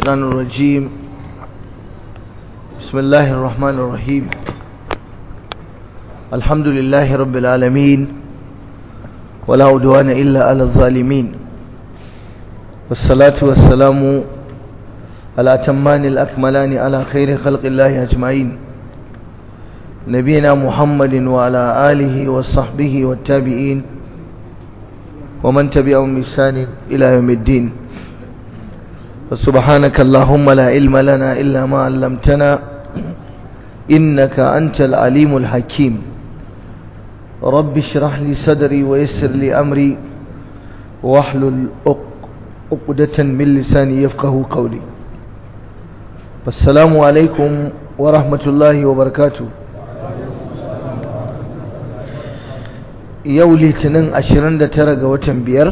الشيطان الرجيم بسم الله الرحمن الرحيم الحمد لله رب العالمين ولا عدوان إلا على الظالمين والصلاة والسلام الأتمان الأكملان على خير خلق الله أجمعين نبينا محمد وعلى آله وصحبه والتابعين ومن تبعهم بإحسان إلى يوم الدين فسبحانك اللهم لا علم لنا إلا ما علمتنا إنك أنت العليم الحكيم رب اشرح لي صدري ويسر لي أمري واحلل عقدة من لساني يفقه قولي السلام عليكم ورحمة الله وبركاته yau litinin 29 ga watan biyar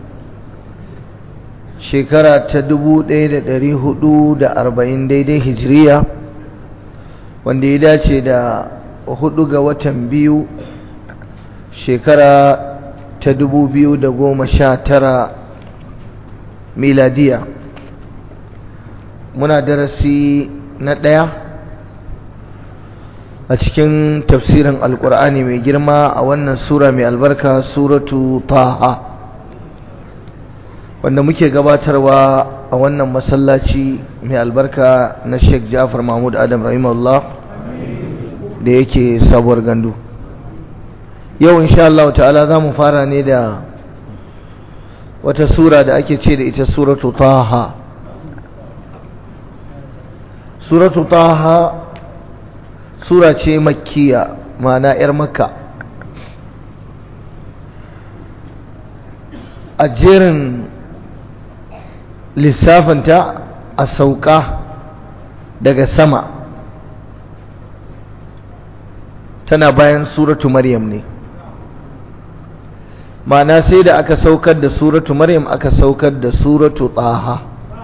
shekara ta 1440 daidai hijiriya wanda ya dace da hudu ga watan biyu shekara ta 2019 miladiya muna darasi na ɗaya a cikin tafsirin alkur'ani mai girma a wannan sura mai albarka suratu taha wanda muke gabatarwa a wannan masallaci mai albarka na sheikh jafar mahmud adam rahimahullah da yake sabuwar gandu yau insha Allah ta'ala za mu fara ne da wata sura da ake ce da ita suratu taha suratu taha sura ce makkiya ma'ana 'yar makka a jerin lissafinta a sauka daga sama tana bayan suratu maryam ne ma'ana sai da aka saukar da suratu maryam aka saukar da suratu taha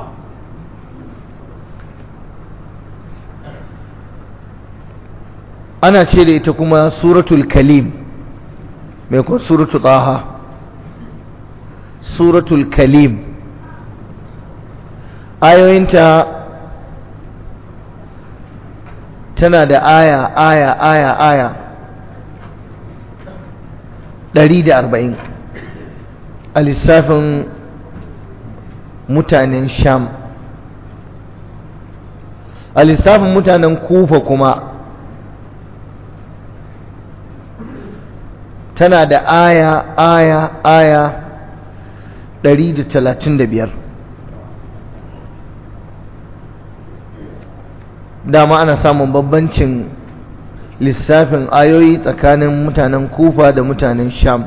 ana ce da ita kuma suratul kalim mai kuma suratul taha suratul kalim ayoyinta tana da aya aya aya aya ɗari da arba'in a lissafin mutanen sham a lissafin mutanen kufa kuma tana da aya aya aya ɗari da talatin da biyar dama ana samun bambancin lissafin ayoyi tsakanin mutanen kufa da mutanen sham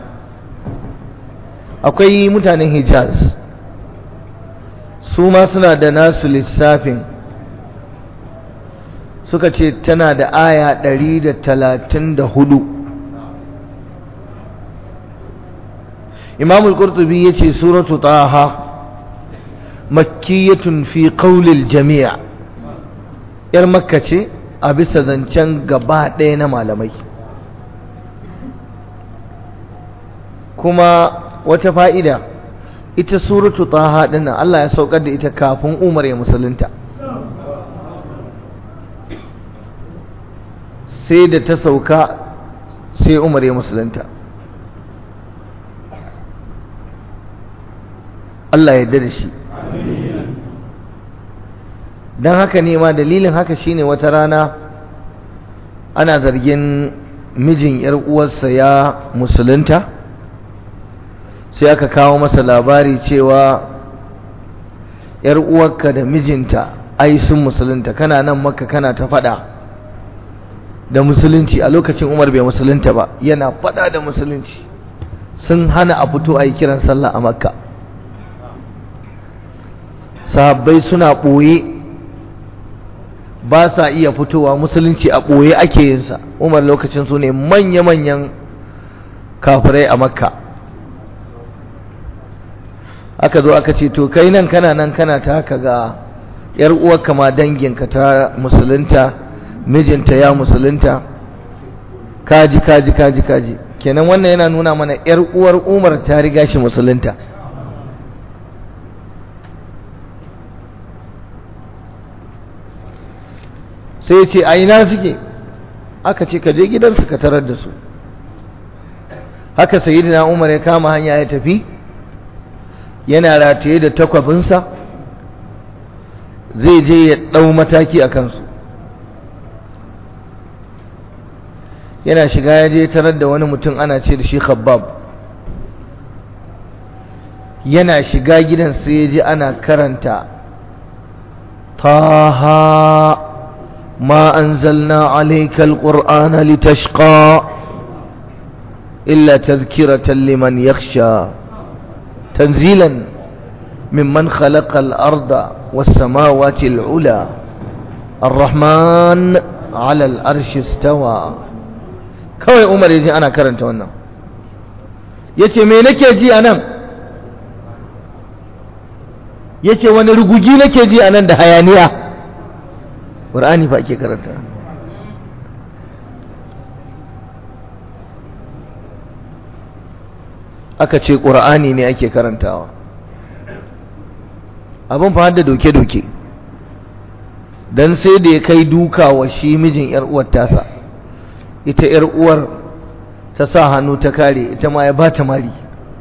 akwai mutanen hijaz su ma suna da nasu lissafin suka ce tana da aya ɗari da talatin da hudu imam al-qurtubi yace suratu taha makkiyatun fi qawlil jami' yar makka ce a bisa zancen gaba ɗaya na malamai kuma wata fa'ida ita suratu taha dinnan Allah ya saukar da ita kafin Umar ya musulunta sai da ta sauka sai Umar ya musulunta Allah ya da shi don haka ne ma dalilin haka shine wata rana ana zargin mijin yar uwarsa ya musulunta sai aka kawo masa labari cewa yar uwarka da mijinta ai sun musulunta kana nan maka kana ta fada da musulunci a lokacin Umar bai musulunta ba yana fada da musulunci sun hana a fito a yi kiran sallah a makka sahabbai suna ɓoye ba sa iya fitowa musulunci a ɓoye ake yinsa umar lokacin su ne manya-manyan kafirai a makka aka zo aka ce to kai nan kana nan kana ta haka ga yar uwarka ma danginka ta musulunta mijinta ya musulunta kaji kaji kaji kaji kenan wannan yana nuna mana yar uwar umar ta riga shi musulunta sai ya ce a ina suke aka ce ka je gidansu ka tarar da su haka sayyidina umar ya kama hanya ya tafi yana rataye da takwabinsa zai je ya ɗau mataki a kansu yana shiga ya je tarar da wani mutum ana ce da shi khabbab yana shiga gidan sai ya ji ana karanta taha ma anzalna alayka alqur'ana litashqa illa tadhkiratan liman yakhsha tanzilan mimman khalaqa al-arda was-samawati al-ula الرحمن على الأرش استوى kawai umar ya ji ana karanta wannan ya ce me nake ji a nan ya ce wani rugugi nake ji a nan da hayaniya ƙur'ani fa ake karanta aka ce ƙur'ani ne ake karantawa abin fa da doke-doke don sai da ya kai duka wa shi mijin 'yar uwar tasa ita ‘yar uwar ta sa hannu ta kare ita ma ya ba ta mari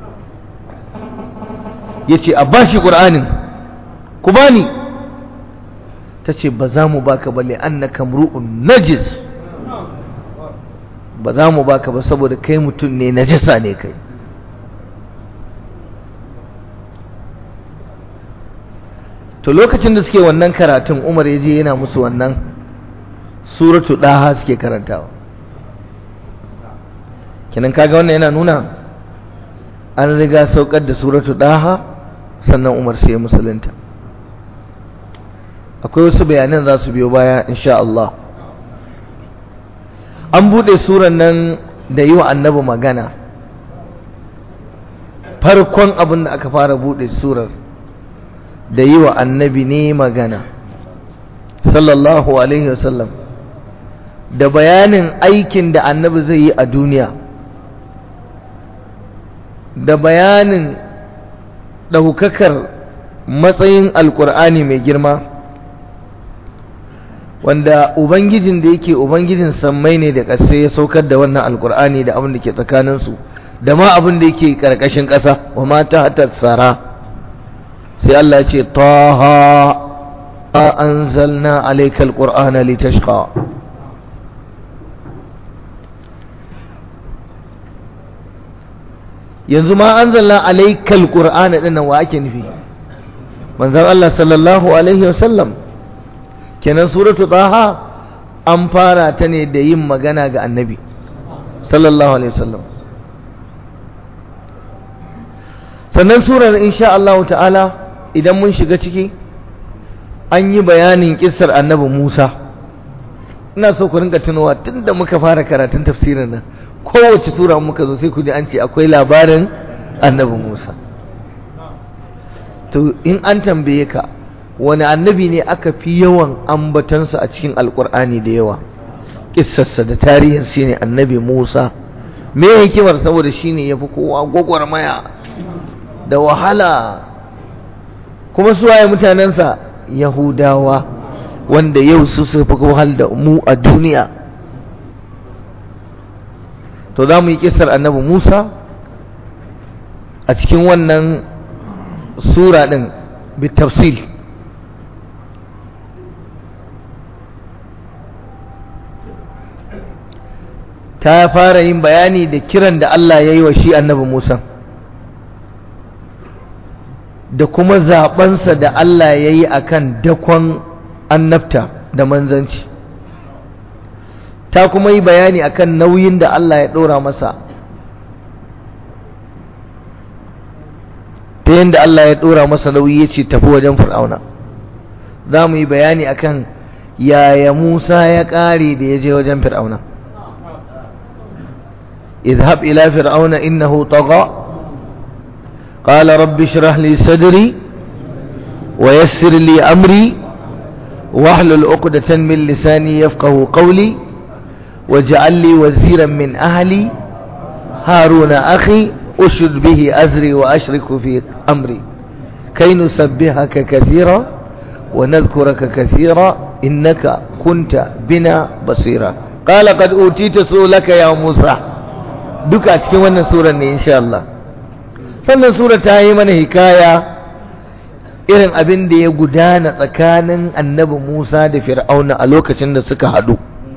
ya ce a ba shi ƙur'anin ku ba ni ta ce ba za mu baka ba an na kamru'un najis ba za mu baka ba saboda kai mutum ne najasa ne kai to lokacin da suke wannan karatun umar ya je yana musu wannan suratu ɗaha suke karantawa kenan kaga wannan yana nuna an riga saukar da suratu daha sannan umar sai musulunta akwai wasu bayanan za su biyo baya insha Allah an bude suran nan da yi wa annabi magana farkon abin da aka fara bude surar da yi wa annabi ne magana sallallahu alaihi wasallam da bayanin aikin da annabi zai yi a duniya da bayanin ɗaukakar matsayin alkur'ani mai girma wanda ubangijin da yake ubangijin sammai ne da ƙasa ya saukar da wannan alkur'ani da abin da ke tsakaninsu da ma abin da yake ƙarƙashin ƙasa wa mata hatar tsara sai Allah ce taha a anzalna alayka alqur'ana litashqa yanzu ma anzalna alayka alqur'ana din nan wa ake nufi manzon Allah sallallahu alaihi wasallam kenan suratu taha an fara ta ne da yin magana ga annabi sallallahu alaihi wasallam sannan surar insha Allah ta'ala idan mun shiga ciki an yi bayanin kissar annabi Musa ina so ku rinka tunowa tunda muka fara karatun tafsirin nan kowace sura muka zo sai ku ji an ce akwai labarin annabi Musa to in an tambaye ka wani annabi ne aka fi yawan ambatansa a cikin alkur'ani da yawa kissarsa da tarihin shi ne annabi Musa me hikimar saboda shine yafi kowa gwagwarmaya da wahala kuma su waye mutanensa yahudawa wanda yau su suka fi wahal da mu a duniya to za mu yi kisar annabi musa a cikin wannan sura ɗin bitafsil ta fara yin bayani da kiran da Allah ya yi wa shi annabi musa da kuma zaɓensa da Allah ya yi a kan dakon annabta da manzanci ta kuma yi bayani akan nauyin da Allah ya ɗora masa ta yadda Allah ya ɗora masa nauyi ya ce tafi wajen fir'auna za mu yi bayani akan yaya Musa ya ƙare da ya je wajen fir'auna اذهب إلى فرعون إنه طغى قال رب اشرح لي صدري ويسر لي أمري واحلل عقدة من لساني يفقه قولي واجعل لي وزيرا من أهلي هارون أخي أشد به أزري وأشرك في أمري كي نسبحك كثيرا ونذكرك كثيرا innaka kunta bina basira qala qad utita sulaka ya Musa duka cikin wannan surar ne insha Allah sannan sura ta yi mana hikaya irin abin da ya gudana tsakanin annabi Musa da Fir'auna a lokacin da suka haɗu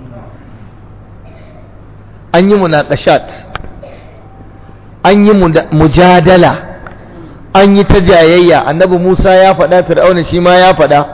an yi munaqashat an yi mujadala an yi ta jayayya annabi Musa ya faɗa Fir'auna shi ma ya faɗa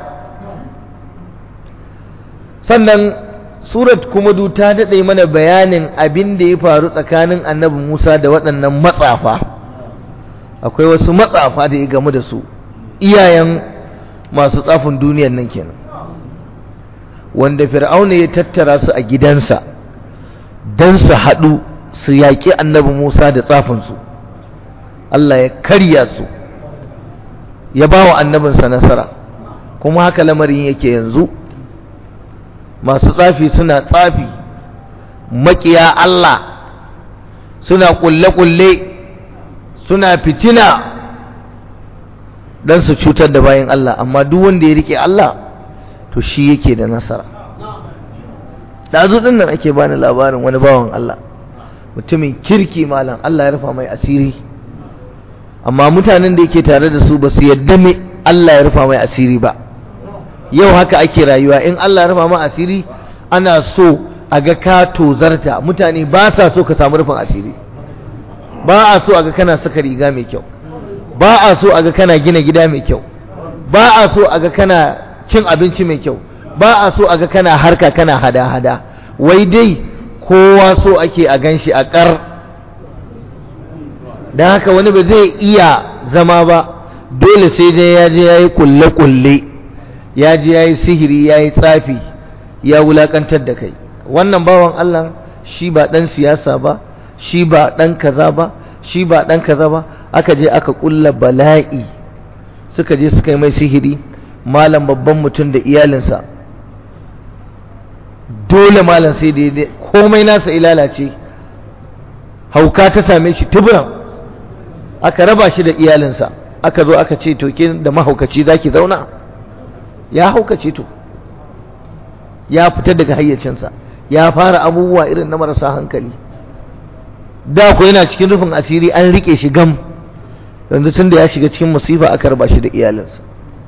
sannan surat kuma du ta daɗe mana bayanin abin da ya faru tsakanin annabi Musa da waɗannan matsafa akwai wasu matsafa da ya gamu da su iyayen masu tsafin duniyar nan kenan wanda fir'auna ya tattara su a gidansa don su haɗu su yaƙi annabi Musa da tsafinsu Allah ya karya su ya ba wa annabinsa nasara kuma haka lamarin yake yanzu masu tsafi suna tsafi maƙiya Allah suna ƙulle-ƙulle suna fitina don su cutar da bayan Allah amma duk wanda ya rike Allah to shi yake da nasara ɗazu ɗin nan ake bani labarin wani bawan Allah mutumin kirki malam Allah ya rufa mai asiri amma mutanen da yake tare da su ba su yadda me Allah ya rufa mai asiri ba yau haka ake rayuwa in Allah ya rufa mai asiri ana so a ga ka tozarta mutane ba sa so ka samu rufin asiri ba a so a ga kana saka riga mai kyau ba a so a ga kana gina gida mai kyau ba a so a ga kana cin abinci mai kyau ba a so a ga kana harka kana hada-hada wai dai kowa so ake a gan shi a ƙar don haka wani ba zai iya zama ba dole sai dai ya je ya yi kulle-kulle ya je ya yi sihiri ya yi tsafi ya wulaƙantar da kai wannan bawan Allah shi ba ɗan siyasa ba shi ba ɗan kaza ba shi ba ɗan kaza ba aka je aka ƙulla bala'i suka je suka yi mai sihiri malam babban mutum da iyalinsa dole malam sai daidai komai nasa ilalace hauka ta same shi tuburan aka raba shi da iyalinsa aka zo aka ce toke da mahaukaci zaki zauna ya haukace to ya fita daga hayyacinsa ya fara abubuwa irin na marasa hankali da ku yana cikin rufin asiri an rike shi gam yanzu tun da ya shiga cikin musifa aka raba shi da iyalinsa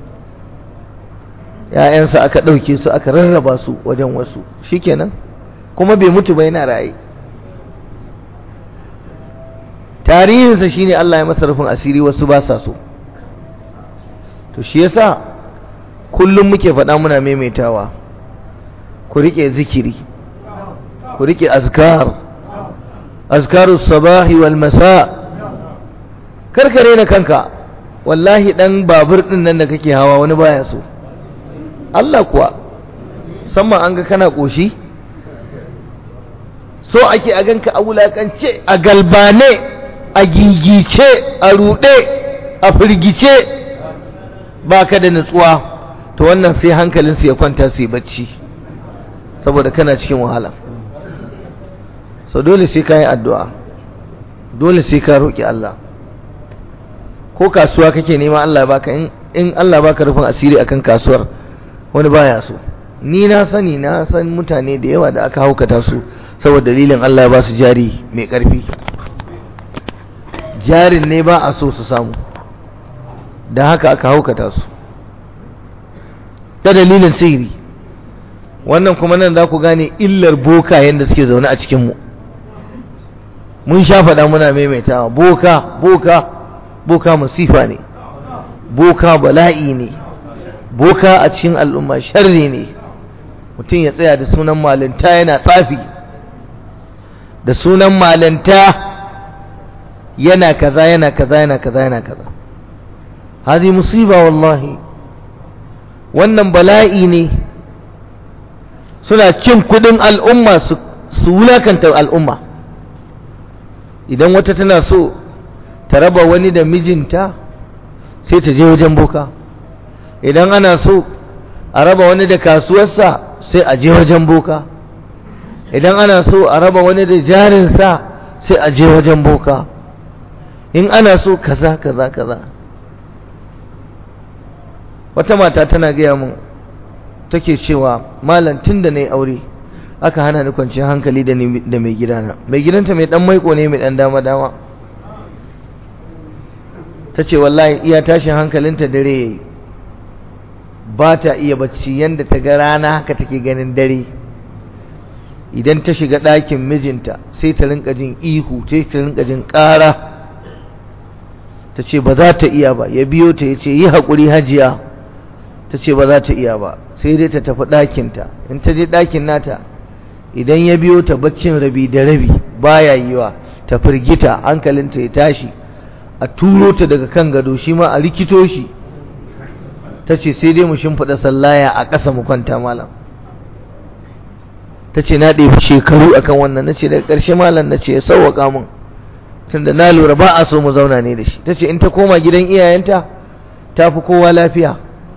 ‘ya'yansa aka ɗauke su aka rarraba su wajen wasu shikenan kuma bai mutu ba yana raye tarihinsa shine Allah ya masa rufin asiri wasu ba sa so to shi yasa kullum muke faɗa muna maimaitawa ku riƙe zikiri ku riƙe azkar azkarus sabahi wal masa karkare na kanka wallahi dan babur din nan da kake hawa wani baya so Allah kuwa musamman an ga kana koshi so ake a ganka a wulakance a galbane a gigice a rude a firgice baka da nutsuwa to wannan sai hankalinsu ya kwanta su yi bacci saboda kana cikin wahala so dole sai ka yi addu'a dole sai ka roƙi Allah ko kasuwa kake nema Allah baka in Allah baka rufin asiri akan kasuwar wani baya so ni na sani na san mutane da yawa da aka haukata su saboda dalilin Allah ya ba su jari mai ƙarfi jarin ne ba a so su samu da haka aka haukata su ta dalilin sihiri wannan kuma nan za ku gane illar bokayen da suke zaune a cikinmu mun sha faɗa muna maimaitawa boka boka boka masifa ne boka bala'i ne boka a cikin al'umma sharri ne mutum ya tsaya da sunan malinta yana tsafi da sunan malinta yana kaza yana kaza yana kaza yana kaza hazi musiba wallahi wannan bala'i ne suna cin kudin al'umma su wulakanta al'umma idan wata tana so ta raba wani da mijinta sai ta je wajen boka idan ana so a raba wani da kasuwarsa sai a je wajen boka idan ana so a raba wani da jarinsa sai a je wajen boka in ana so kaza kaza kaza wata mata tana gaya mun take cewa malam tun da na yi aure aka hana ni kwanciyar hankali da mai gidana mai gidanta mai dan maiko ne mai dan dama dama ta ce wallahi iya tashin hankalinta dare yayi ba ta iya bacci yadda ta ga rana haka take ganin dare idan ta shiga ɗakin mijinta sai ta rinka jin ihu sai ta rinka jin ƙara ta ce ba za ta iya ba ya biyo ta ya ce yi haƙuri hajiya ta ce ba za ta iya ba sai dai ta tafi ɗakinta in ta je ɗakin nata idan ya biyo ta baccin rabi da rabi baya yiwa ta firgita hankalinta ya tashi a turo ta daga kan gado shi ma a rikito shi ta ce sai dai mu shimfiɗa sallaya a ƙasa mu kwanta malam ta ce na ɗebi shekaru akan wannan na ce daga ƙarshe malam na ce ya sauwaƙa mun tunda na lura ba a so mu zauna ne da shi ta ce in ta koma gidan iyayenta ta fi kowa lafiya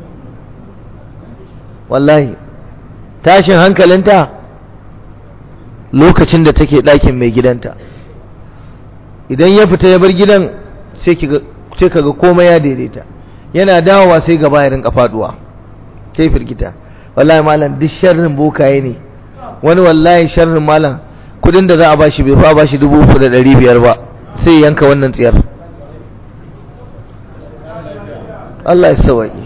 wallahi tashin hankalinta lokacin da take ɗakin mai gidanta idan ya fita ya bar gidan sai ka ga komai ya daidaita yana dawowa sai gaba ya rinka faduwa sai firgita wallahi malam duk sharrin bokaye ne wani wallahi sharrin malam kudin da za a bashi bai fa bashi dubu uku da ɗari biyar ba sai yanka wannan tsiyar Allah ya sawaye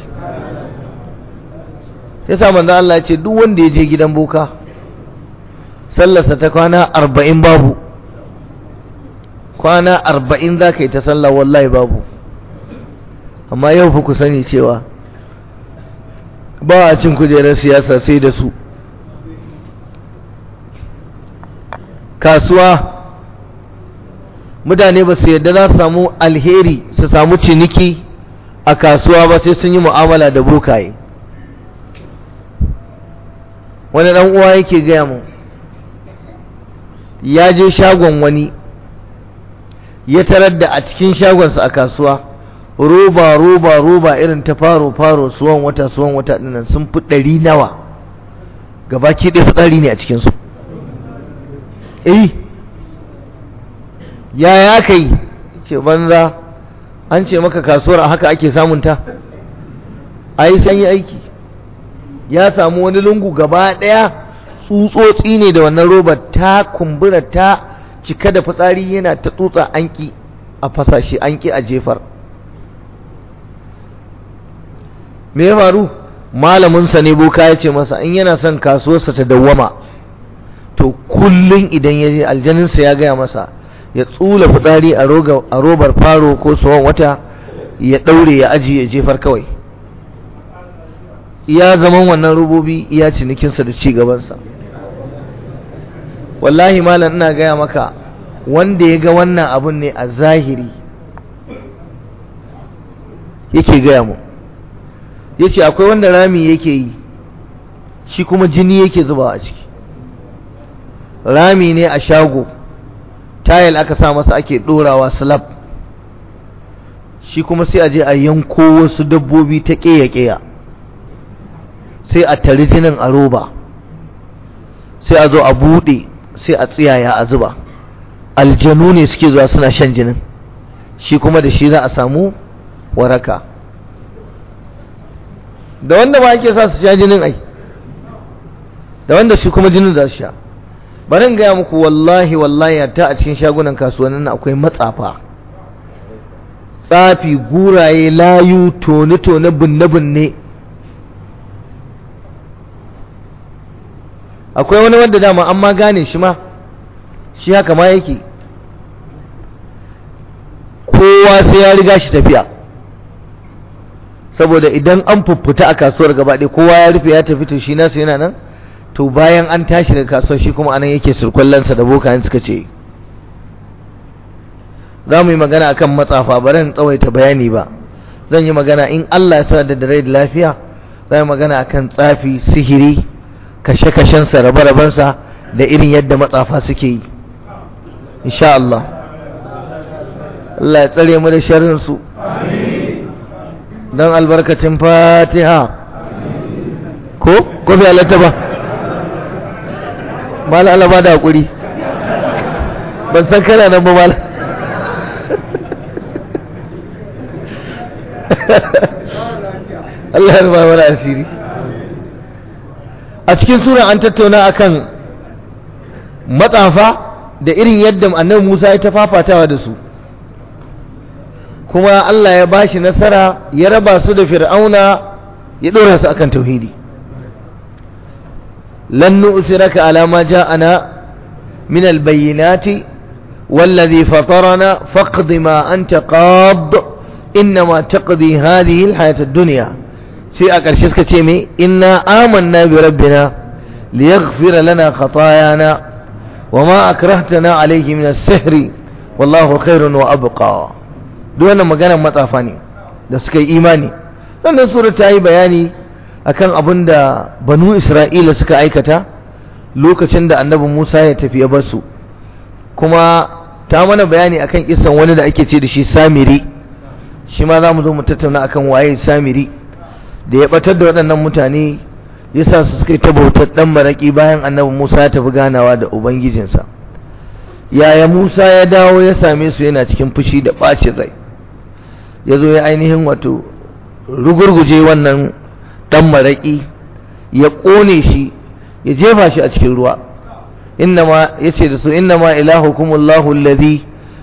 ya sa manzon Allah ya ce duk wanda ya je gidan boka sallarsa ta kwana arba'in babu kwana arba'in za ka yi ta sallah wallahi babu amma yau fa ku sani cewa ba a cin kujerar siyasa sai da su kasuwa mutane ba su yadda za su samu alheri su samu ciniki a kasuwa ba sai sun yi mu'amala da bokaye wani ɗan uwa yake gaya mu ya je shagon wani ya tarar da a cikin shagonsa a kasuwa roba roba roba irin ta faro faro suwan wata suwan wata dinnan sun fi ɗari nawa gabaki ɗaya fitsari ne a cikinsu eh yaya aka yi ce banza an ce maka kasuwar a haka ake samunta a yi sanyi aiki ya samu wani lungu gaba ɗaya tsutsotsi ne da wannan robar ta kumbura ta cika da fitsari yana ta tsutsa anki a fasashe anki a jefar me ya faru malaminsa ne boka ya ce masa in yana son kasuwarsa ta dawwama to kullum idan ya je aljaninsa ya gaya masa ya tsula fitsari a robar faro ko tsohon wata ya ɗaure ya ajiye jefar kawai iya zaman wannan robobi iya cinikinsa da ci gabansa wallahi malam ina gaya maka wanda ya ga wannan abun ne a zahiri yake gaya mu ya ce akwai wanda rami yake yi shi kuma jini yake zuba a ciki rami ne a shago tayil aka sa masa ake ɗorawa slab shi kuma sai a je a yanko wasu dabbobi ta ƙeya-ƙeya sai a tari jinin a roba sai a zo a buɗe sai a tsiyaya a zuba aljanu ne suke zuwa suna shan jinin shi kuma da shi za a samu waraka da wanda ba ake sa su sha jinin ai da wanda shi kuma jinin za su sha bari in gaya muku wallahi wallahi ta a cikin shagunan kasuwannin akwai matsafa tsafi guraye layu tone-tone binne-binne akwai wani wanda dama an ma gane shi ma shi haka ma yake kowa sai ya riga shi tafiya saboda idan an fuffuta a kasuwar gaba ɗaya kowa ya rufe ya tafi to shi nasu yana nan to bayan an tashi daga kasuwar shi kuma anan yake surkullansa da bokayen suka ce za mu yi magana akan matsafa bari in tsawaita bayani ba zan yi magana in Allah ya sa da rai da lafiya za mu magana akan tsafi sihiri kashe-kashensa rabe-rabensa da irin yadda matsafa suke yi insha Allah Allah ya tsare mu da sharrinsu don albarkacin fatiha ko ko fi halatta ba mala Allah ba da haƙuri ban san kana nan ba mala Allah ya rufa mana asiri a cikin sura an tattauna akan matsafa da irin yadda annabi Musa ya ta fafatawa da su kuma Allah ya bashi nasara ya raba su da fir'auna ya ɗora su akan tauhidi lan nu'siraka ala ma ja'ana min al-bayyinati والذي فطرنا فاقض ما أنت قاض إنما تقضي هذه الحياة الدنيا في أكرشيس كتيمي إنا آمنا بربنا ليغفر لنا خطايانا وما أكرهتنا عليه من السحر والله خير وأبقى دون مغانا مطافاني da suka yi imani sannan sura ta yi bayani akan abin da banu isra'ila suka aikata lokacin da annabi musa ya tafi ya basu kuma ta mana bayani akan kisan wani da ake ce da shi samiri shi ma za mu zo mu tattauna akan waye samiri da ya batar da waɗannan mutane ya sa su suka yi ta bautar ɗan maraƙi bayan annabi musa ya tafi ganawa da ubangijinsa yaya musa ya dawo ya same su yana cikin fushi da ɓacin rai ya zo ya ainihin wato rugurguje wannan ɗan maraƙi ya ƙone shi ya jefa shi a cikin ruwa innama yace da su innama ilahukumullahu alladhi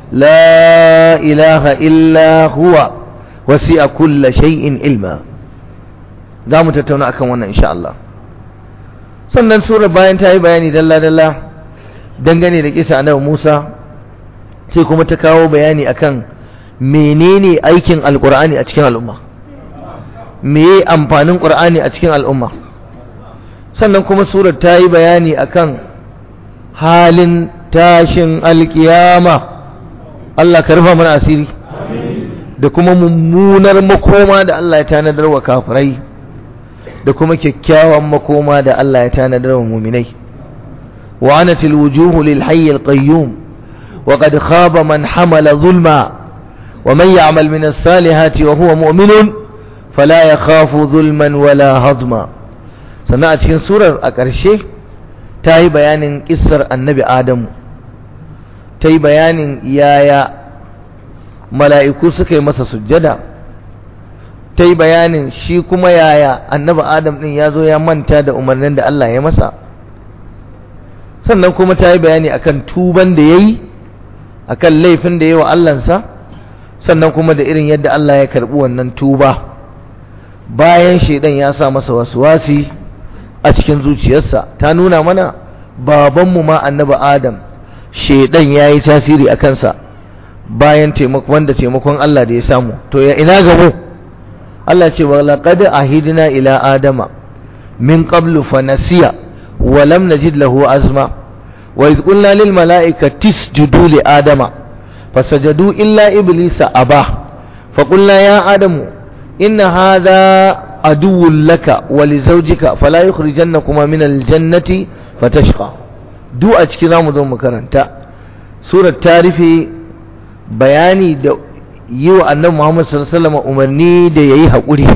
la ilaha illa huwa wasi'a kulla shay'in ilma za mu tattauna akan wannan insha Allah sannan sura bayan ta yi bayani dalla dalla dangane da kisa annabi Musa sai kuma ta kawo bayani akan menene aikin alqur'ani a cikin al'umma meye amfanin qur'ani a cikin al'umma sannan kuma surar ta yi bayani akan halin tashin alkiyama Allah ka rufa mana asiri da kuma mummunar makoma da Allah ya tanadar wa kafirai da kuma kyakkyawan makoma da Allah ya tanadar wa muminai wa anatil wujuhu lil hayy al qayyum wa qad khaba man hamala zulma wa man ya'mal min as-salihati wa huwa mu'minun fala yakhafu zulman wala hadma sannan a cikin surar a ƙarshe ta yi bayanin ƙisar annabi adamu ta yi bayanin yaya mala'iku suka yi masa sujjada ta yi bayanin shi kuma yaya annabi adam ɗin ya zo ya manta da umarnin da Allah ya masa sannan kuma ta yi bayani akan tuban da ya yi akan laifin da ya yi wa Allahnsa sannan kuma da irin yadda Allah ya karɓi wannan tuba bayan shaidan ya sa masa wasu wasi a cikin zuciyarsa ta nuna mana babanmu ma annabi adam shedan ya yi tasiri a kansa bayan taimakon da taimakon Allah da ya samu to ya ina gabo Allah ce wa laqad ahidna ila adama min qablu fa nasiya wa lam najid lahu azma wa idh qulna lil malaikati isjudu li adama fasajadu illa iblisa aba fa qulna ya adamu inna hadha عدو لك ولزوجك فلا يخرجنكما من الجنة فتشقى دو أشكي زامو دو مكرنتا سورة تاريفي bayani da yi wa annabi Muhammad sallallahu alaihi wasallam umarni da yayi haƙuri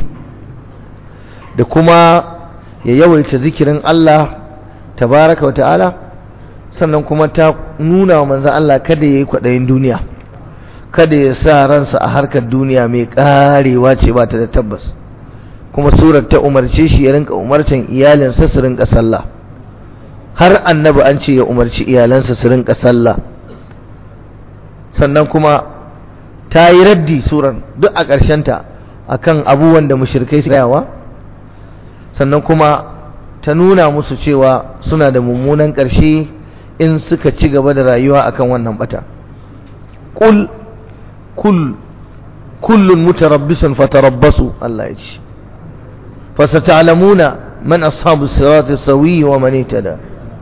da kuma ya yawaita zikirin Allah tabaraka wa ta'ala sannan kuma ta nuna wa manzon Allah kada yayi kwaɗayin duniya kada ya sa ransa a harkar duniya mai ƙarewa ce ba ta da tabbas kuma surar ta umarce shi ya rinka umartan iyalinsa su rinka sallah har annabi an ce ya umarci iyalansa su rinka sallah sannan kuma ta yi raddi surar duk a ƙarshenta akan abubuwan da mushrikai su yawa sannan kuma ta nuna musu cewa suna da mummunan ƙarshe in suka ci gaba da rayuwa akan wannan bata kul kul kullun mutarabbisun fatarabbasu Allah ya ce fasata'lamuna man ashabu sirati sawi wa man itada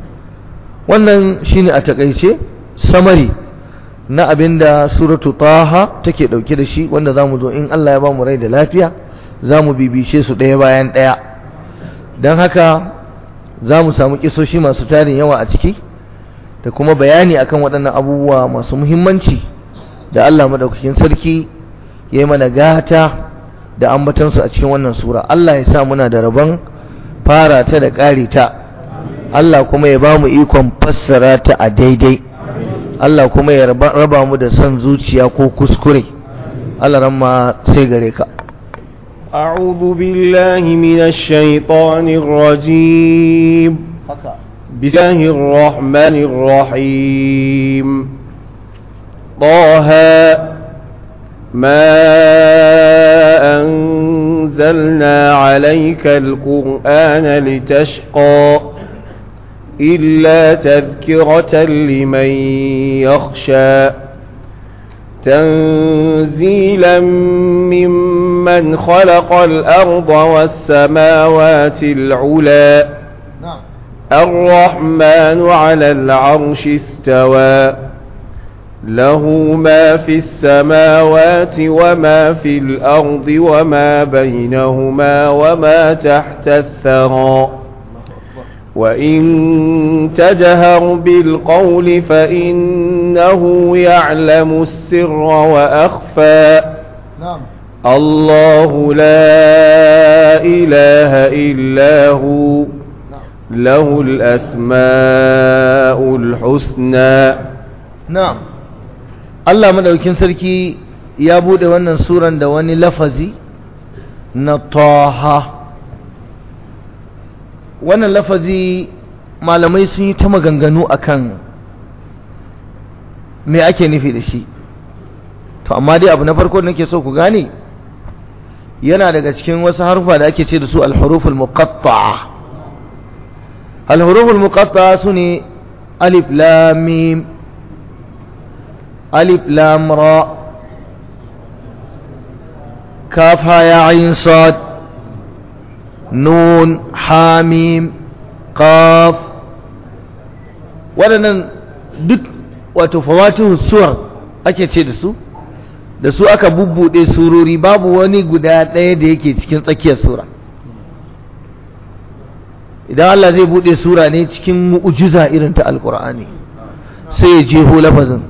wannan shine a takeice samari na abinda suratu taha take dauke da shi wanda zamu zo in Allah ya ba mu rai da lafiya zamu bibishe su ɗaya bayan ɗaya dan haka zamu samu kisoshi masu tarin yawa a ciki da kuma bayani akan waɗannan abubuwa masu muhimmanci da Allah madaukakin sarki ya yi mana gata da ambatansu a cikin wannan sura Allah ya sa muna da rabon fara ta da ƙari ta Allah kuma ya ba mu ikon fassara ta a daidai Allah kuma ya raba mu da son zuciya ko kuskure Allah ramma sai gare ka أعوذ بالله من الشيطان الرجيم بسم الله الرحمن الرحيم طه ما أنزلنا عليك القرآن لتشقى إلا تذكرة لمن يخشى تنزيلا ممن خلق الأرض والسماوات العلى الرحمن على العرش استوى له ما في السماوات وما في الأرض وما بينهما وما تحت الثرى وإن تجهر بالقول فإنه يعلم السر وأخفى نعم الله لا إله إلا هو له الأسماء الحسنى na'am Allah madaukin sarki ya bude wannan suran da wani lafazi na taha wannan lafazi malamai sun yi ta maganganu akan me ake nufi da shi to amma dai abu na farko da nake so ku gane yana daga cikin wasu harfa da ake ce da su al-huruful muqatta'a al-huruful muqatta'a sune alif lam mim ألف لام را كاف يا عين صاد نون حاميم قاف waɗannan duk wato fawatihu suwar ake ce da su da su aka bubbuɗe surori babu wani guda ɗaya da yake cikin tsakiyar sura idan Allah zai buɗe sura ne cikin mu'ujiza irin ta alƙur'ani sai ya jeho lafazin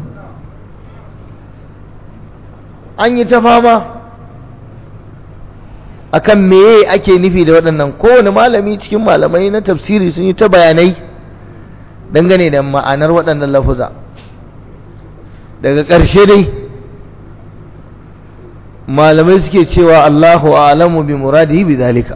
an yi ta fama akan meye ake nufi da waɗannan kowane malami cikin malamai na tafsiri sun yi ta bayanai dangane da ma'anar waɗannan lafuza daga ƙarshe dai malamai suke cewa Allahu a'lamu bi muradihi bi zalika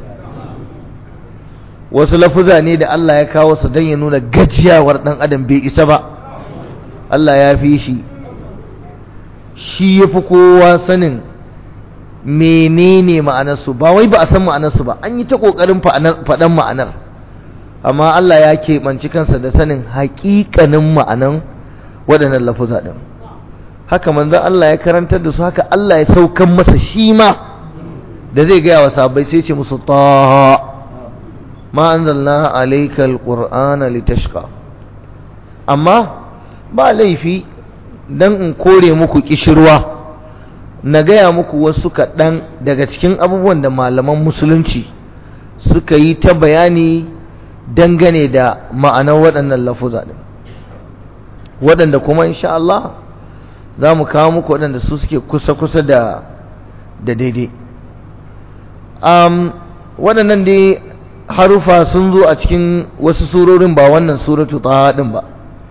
wasu lafuza ne da Allah ya kawo su don ya nuna gajiyawar ɗan adam bai isa ba Allah ya fi shi shi ya fi kowa sanin menene ma'anarsu ba wai ba a san ma'anarsu ba an yi ta ƙoƙarin faɗan ma'anar amma Allah ya keɓanci kansa da sanin haƙiƙanin ma'anan waɗannan lafuza ɗin haka manzon Allah ya karantar da su haka Allah ya saukan masa shi ma da zai gaya wa sahabbai sai ce musu ta ma anzalna alayka alqur'ana litashqa amma ba laifi dan in kore muku kishirwa na gaya muku wasu kaɗan daga cikin abubuwan da malaman musulunci suka yi ta bayani dangane da ma'anar waɗannan lafuza ɗin waɗanda kuma insha Allah za mu kawo muku waɗanda su suke kusa-kusa da da daidai um, waɗannan dai harufa sun zo a cikin wasu surorin ba wannan suratu ta ɗin ba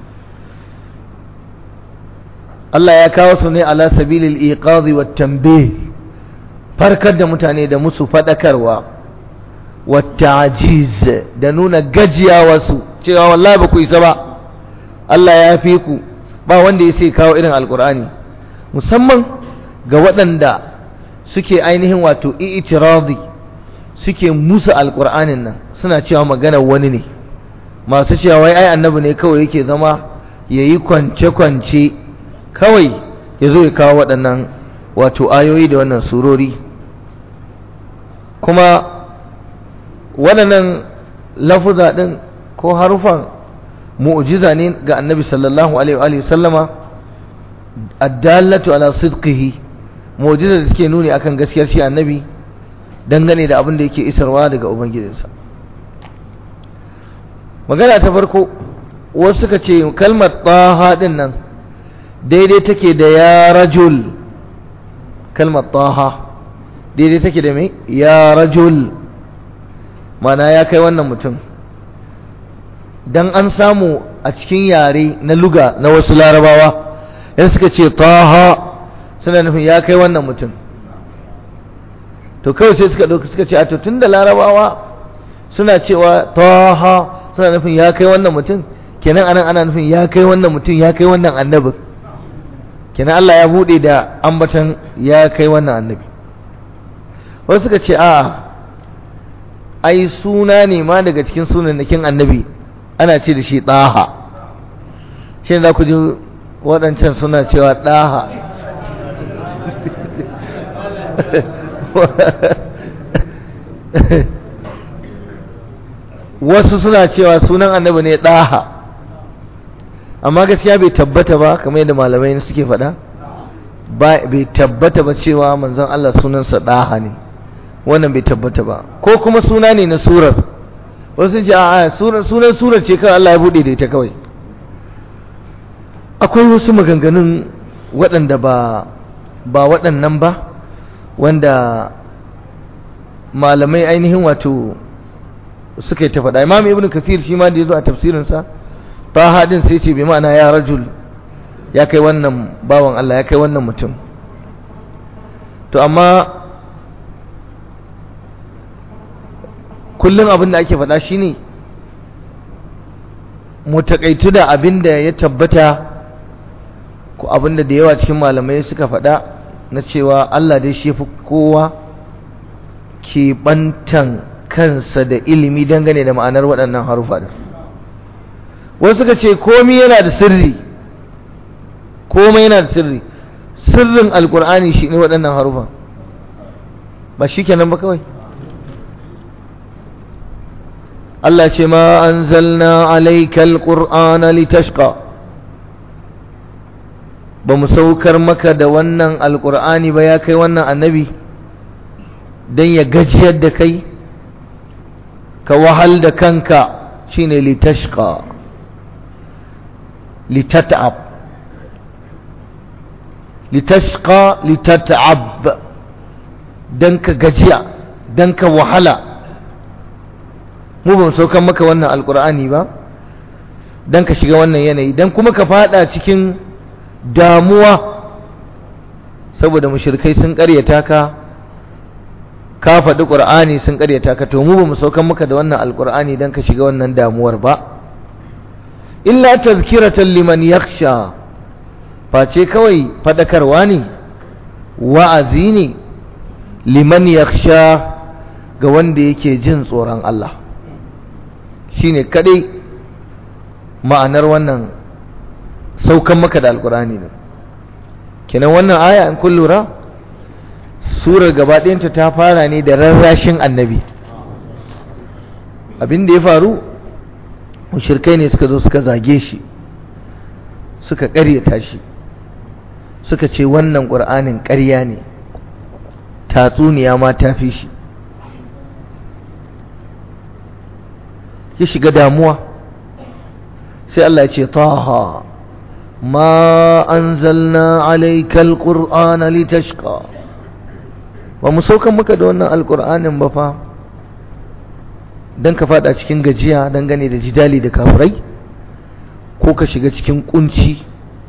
Allah ya kawo su ne ala sabilil iqazi wat tanbih farkar da mutane da musu fadakarwa wat ta'jiz da nuna gajiyawa su cewa wallahi ba ku isa ba Allah ya fi ku ba wanda ya sai kawo irin alqur'ani musamman ga waɗanda suke ainihin wato i'tiradi suke musu alqur'anin nan suna cewa magana wani ne masu cewa wai ai annabi ne kawai yake zama yayi kwance-kwance kawai ya zo ya kawo waɗannan wato ayoyi da wannan surori kuma waɗannan lafuza ɗin ko harufan mu'jiza ne ga annabi sallallahu alaihi wa sallama addallatu ala sidqihi mu'jiza da suke nuni akan gaskiyar shi annabi dangane da abin da yake isarwa daga ubangijinsa magana ta farko wasu suka ce kalmar taha din nan daidai take da ya rajul kalmar taha daidai take da mai ya rajul mana ya kai wannan mutum dan an samu a cikin yare na luga na wasu larabawa yan suka ce taha suna nufin ya kai wannan mutum to kawai sai suka ɗauki suka ce a to tun da larabawa suna cewa taha suna nufin ya kai wannan mutum kenan anan ana nufin ya kai wannan mutum ya kai wannan annabi kenan Allah ya bude da ambatan ya kai wannan annabi wasu suka ce a ai suna ne ma daga cikin sunannakin annabi ana ce da shi ɗaha shi za ku ji waɗancan suna cewa ɗaha wasu suna cewa sunan annabi ne ɗaha amma gaskiya bai tabbata ba kamar yadda malamai suke faɗa bai tabbata ba cewa manzon Allah sunansa ɗaha ne wannan bai tabbata ba ko kuma suna ne na surar wasu ce a sunan surar ce kawai Allah ya buɗe da ita kawai akwai wasu maganganun waɗanda ba ba waɗannan ba wanda malamai ainihin wato suka yi ta faɗa imam ibn kathir shi ma da ya zo a tafsirinsa ta haɗin sai ce bi ma'ana ya rajul ya kai wannan bawan Allah ya kai wannan mutum to amma kullum abin da ake faɗa shine mu taƙaitu da abin da ya tabbata ko abin da da yawa cikin malamai suka faɗa na cewa Allah dai shi fi kowa keɓantan kansa da ilimi dangane da ma'anar waɗannan harufa da wasu suka ce komi yana da sirri komai yana da sirri sirrin alkur'ani shi ne waɗannan harufa ba shi kenan ba kawai Allah ce ma anzalna alayka alqur'ana litashqa ba mu saukar maka da wannan alqur'ani ba ya kai wannan annabi dan ya gajiyar da kai ka wahal da kanka shine litashqa litat'ab litashqa litat'ab dan ka gajiya dan ka wahala mu ba mu saukan maka wannan alkur'ani ba dan ka shiga wannan yanayi dan kuma ka fada cikin damuwa saboda mushrikai sun karyata ka ka faɗi ƙur'ani sun karyata ka to mu ba mu saukan maka da wannan alkur'ani dan ka shiga wannan damuwar ba illa tazkiratan liman yakhsha face kawai fadakarwa ne wa'azi ne liman yakhsha ga wanda yake jin tsoron Allah shine kadai ma'anar wannan saukan maka da alkurani ne kenan wannan aya in kun lura surar gabaɗayanta ta fara ne da rarrashin annabi abin da ya faru mushirkai ne suka zo suka zage shi suka ƙaryata shi suka ce wannan ƙur'anin ƙarya ne tatsuniya ma ta fi shi ya shiga damuwa sai Allah ya ce taha ma anzalna alayka alqur'ana litashqa ba mu saukan maka da wannan alqur'anin ba fa dan ka fada cikin gajiya dangane da jidali da kafirai ko ka shiga cikin kunci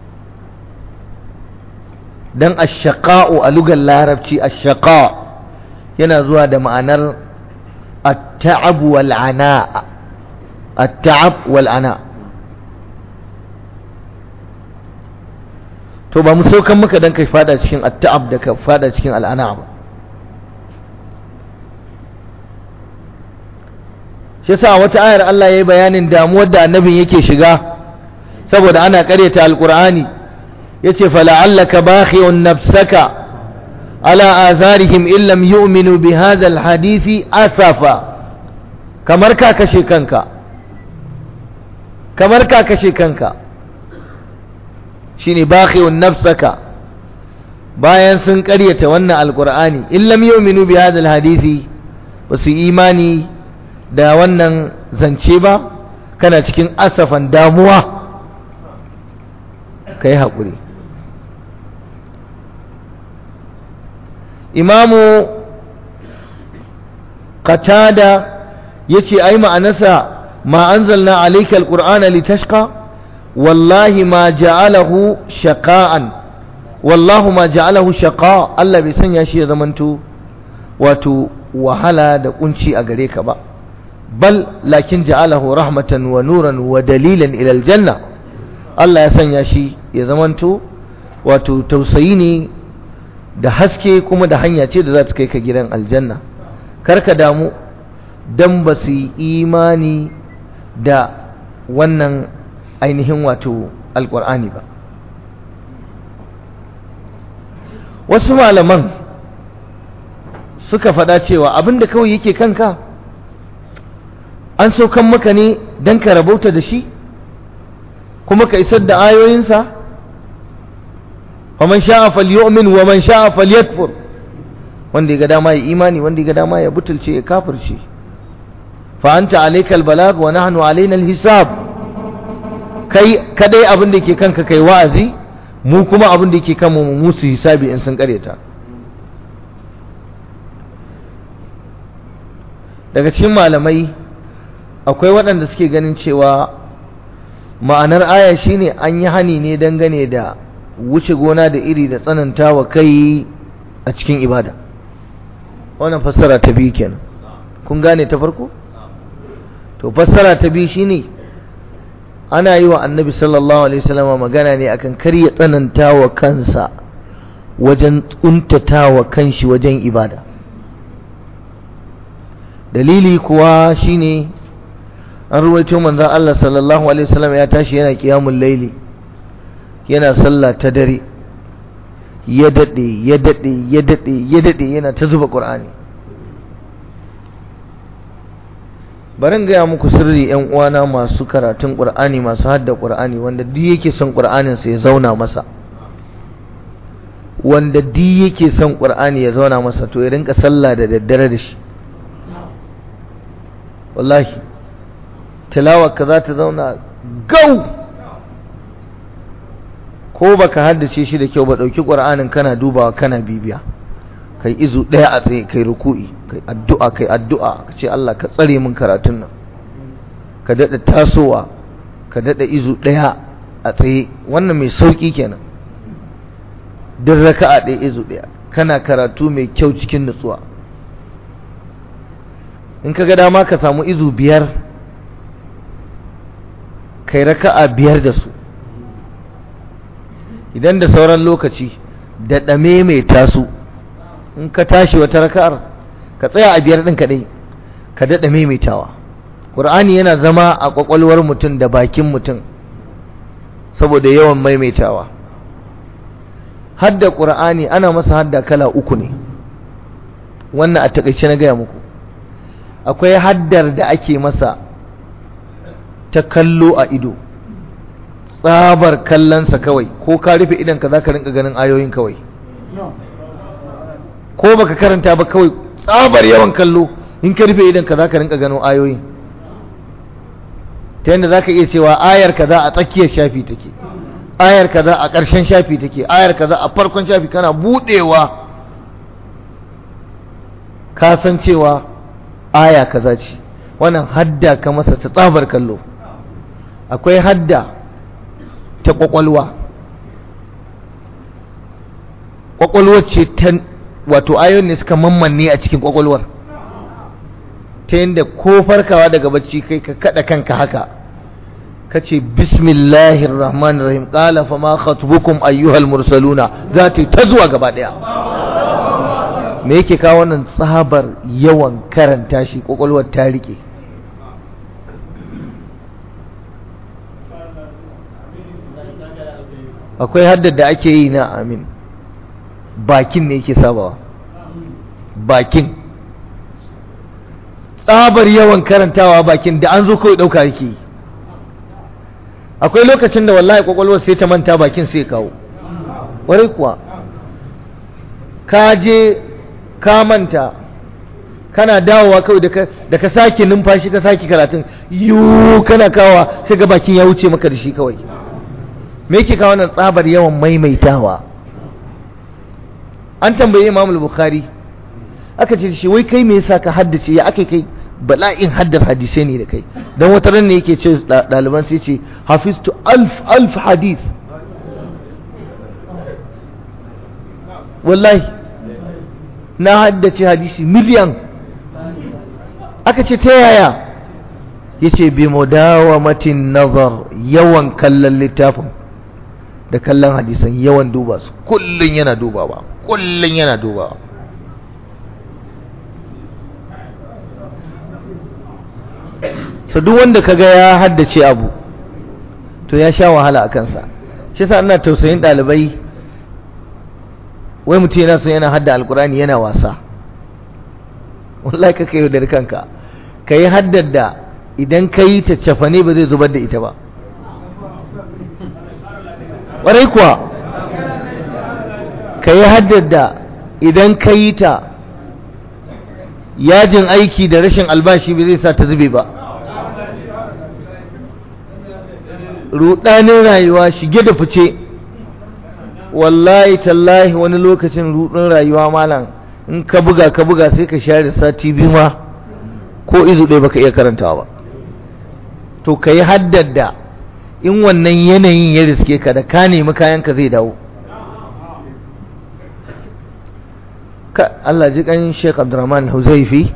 dan ashaqa'u a lugar larabci ashaqa yana zuwa da ma'anar at-ta'ab wal 'ana' التعب والعناء to ba mu saukan maka dan kai fada cikin at-ta'ab da ka fada cikin al'ana ba shi yasa wata ayar Allah yayi bayanin damuwar da annabin yake shiga saboda ana karyata alqur'ani yace fala'allaka bakhi'un nafsaka ala atharihim illam yu'minu bihadha alhadisi asafa kamar ka kashe kanka kamar ka kashe kanka shine bakhi'un nafsaka bayan sun ƙaryata wannan alqur'ani in lam yu'minu bi hadha alhadisi basu imani da wannan zance ba kana cikin asafan damuwa kai hakuri imamu qatada yace ai ma'anarsa ما أنزلنا عليك القرآن لتشقى والله ما جعله شقاء والله ما جعله شقاء الله بسن يشي زمنتو wato wahala da kunci a gare ka ba bal lakin ja'alahu rahmatan wa nuran wa dalilan ila aljanna Allah ya sanya shi ya zamanto wato tausayi ne da haske kuma da hanya ce da za ta kai ka gidan aljanna karka damu dan ba su yi imani da wannan ainihin wato alkur'ani ba wasu malaman suka faɗa cewa abinda kawai yake kanka an saukan maka ne don ka rabauta da shi kuma ka isar da ayoyinsa faman sha'a falyu'min wa man sha'a falyakfur wanda ya ga dama ya imani wanda ya ga dama ya butulce ya kafirce fa anta alayka albalag wa nahnu alaina alhisab kai kadai abin da yake kanka kai wa'azi mu kuma abin da yake kanmu mu musu hisabi in sun kareta daga cikin malamai akwai waɗanda suke ganin cewa ma'anar aya shine an yi hani ne dangane da wuce gona da iri da tsananta wa kai a cikin ibada wannan fassara ta biyu kenan kun gane ta farko to fassara ta biyu shine ana yi wa annabi sallallahu alaihi wasallam magana ne akan kar ya tsananta wa kansa wajen tsuntata wa kanshi wajen ibada dalili kuwa shine an ruwaito manzon Allah sallallahu alaihi wasallam ya tashi yana qiyamul laili yana sallah ta dare ya dade ya dade ya dade ya dade yana ta zuba qur'ani barin gaya muku sirri yan uwana masu karatun qur'ani masu hadda qur'ani wanda duk yake son qur'anin sa ya zauna masa wanda duk yake son qur'ani ya zauna masa to ya rinka sallah da daddare da shi wallahi tilawarka za ta zauna gau ko baka haddace shi da kyau ba ɗauki ƙur'anin kana dubawa kana bibiya kai izu ɗaya a tsaye kai ruku'i kai addu'a kai addu'a ka ce Allah ka tsare min karatun nan ka daɗa tasowa ka daɗa izu ɗaya a tsaye wannan mai sauƙi kenan duk raka'a ɗaya izu ɗaya kana karatu mai kyau cikin nutsuwa in ka ga dama ka samu izu biyar kai raka'a biyar da su idan da sauran lokaci da ɗame mai taso in ka tashi wata raka'ar ka tsaya a biyar ɗin kaɗai ka daɗa maimaitawa ƙur'ani yana zama a ƙwaƙwalwar mutum da bakin mutum saboda yawan maimaitawa hadda ƙur'ani ana masa hadda kala uku ne wannan a taƙaice na gaya muku akwai haddar da ake masa ta kallo a ido tsabar kallonsa kawai ko ka rufe idanka za ka rinka ganin ayoyin kawai ko baka karanta ba kawai tsabar yawan kallo in ka rufe idanka za ka rinka ganin ayoyin ta yadda za ka iya cewa ayar kaza a tsakiyar shafi take ayar kaza a ƙarshen shafi take ayar kaza a farkon shafi kana buɗewa ka san cewa aya kaza ce wannan hadda ka masa ta tsabar kallo akwai hadda ta kwakwalwa kwakwalwar ce ta wato ayoyin ne suka mammanne a cikin kwakwalwar ta yadda ko farkawa daga bacci kai ka kada kanka haka ka ce bismillahir rahmanir rahim qala fa ma khatbukum ayyuhal mursaluna za ta ta zuwa gaba daya me yake kawo wannan tsabar yawan karanta shi kwakwalwar ta rike akwai haddar da ake yi na amin bakin ne yake sabawa bakin tsabar yawan karantawa bakin da an zo kawai ɗauka yake yi akwai lokacin da wallahi kwakwalwar sai ta manta bakin sai kawo ƙwarai kuwa ka je ka manta kana dawowa kawai da ka sake numfashi ka sake karatun yiwu kana kawa sai ga bakin ya wuce maka da shi kawai me yake kawo nan tsabar yawan maimaitawa an tambaye Imam Bukhari aka ce shi wai kai me yasa ka haddace ya aka kai bala'in haddar hadisai ne da kai dan wata ran ne yake ce ɗaliban sai ce hafiztu alf alf hadith na haddace hadisi miliyan aka ce ta yaya ya ce bi mudawamatin nazar yawan kallon littafin da kallon hadisan yawan duba su kullum yana dubawa kullum yana dubawa so duk wanda kaga ya haddace abu to ya sha wahala a kansa shi yasa ina tausayin ɗalibai wai mutum yana son yana hadda alkurani yana wasa wallahi ka kai da kanka ka yi haddar da idan ka yi caccafa ne ba zai zubar da ita ba ƙwarai kuwa ka yi haddar da idan ka yi ta yajin aiki da rashin albashi ba zai sa ta zube ba rudanin rayuwa shige da fice wallahi tallahi wani lokacin rudin rayuwa malam in ka buga ka buga sai ka share sati biyu ma ko izu ɗaya baka iya karantawa ba to ka yi haddada in wannan yanayin ya riske ka da ka nemi kayanka zai dawo ka Allah ji kan Sheikh Abdurrahman Huzaifi